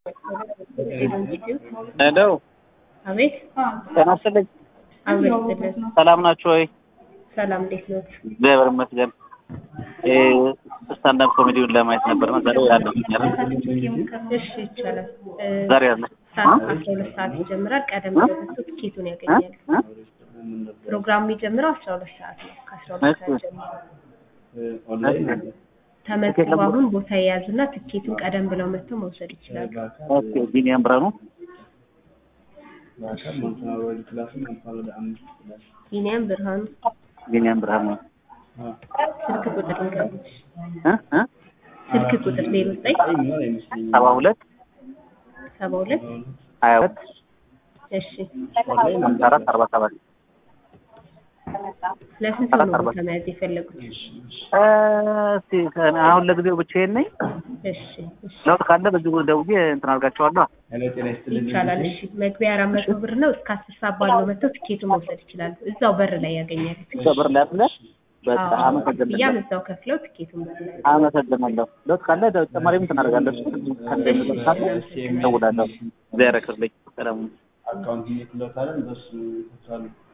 ሄሎ አቤት ጤና ይስጥልኝ። አቤት ይስጥልን። ሰላም ናችሁ ወይ? ሰላም እንዴት ኖት? እግዚአብሔር ይመስገን። ስታንዳፕ ኮሜዲውን ለማየት ነበር ነው ዛሬ ያለው እሺ ይቻላል። እ፣ ዛሬ ያለ ሰዓት አስራ ሁለት ሰዓት ይጀምራል። ቀደም ብለው መጥቶ ትኬቱን ያገኛሉ። ፕሮግራሙ የሚጀምረው አስራ ሁለት ሰዓት ነው። ከአስራ ሁለት ሰዓት ጀምሮ ተመዝግበው አሁን ቦታ የያዙና ትኬቱን ቀደም ብለው መጥተው መውሰድ ይችላሉ። ኦኬ ቢኒያም ብርሃኑ ቢኒያም ብርሃኑ ቢኒያም ብርሃኑ ስልክ ቁጥር ይንገሩት። እ እ ስልክ ቁጥር ዜሮ ዘጠኝ ሰባ ሁለት ሰባ ሁለት ሀያ ሁለት እሺ ሀምሳ አራት አርባ ሰባት ለስንት ሰው ነው ቦታ መያዝ የፈለጉት? እ፣ እስቲ አሁን ለጊዜው ብቻዬን ነኝ። እሺ እሺ ለውጥ ካለ በዚህ ደውዬ እንትን አድርጋቸዋለሁ። ይቻላል። እሺ መግቢያ አራት መቶ ብር ነው። እስከ አስር ሰዓት ባለው መጥተው ትኬቱን መውሰድ ይችላሉ። እዛው በር ላይ ያገኛሉ። እዛ በር ላይ አለ። በቃ አዎ፣ አመሰግናለሁ። ክፍያም እዛው ከፍለው ትኬቱን በር ላይ አመሰግናለሁ። ለውጥ ካለ ተጨማሪም እንትን አደርጋለሁ። እደውላለሁ። እግዚአብሔር ያክብርልኝ። ሰላም አካውንት ይልክሎታል በሱ ይከፍላሉ።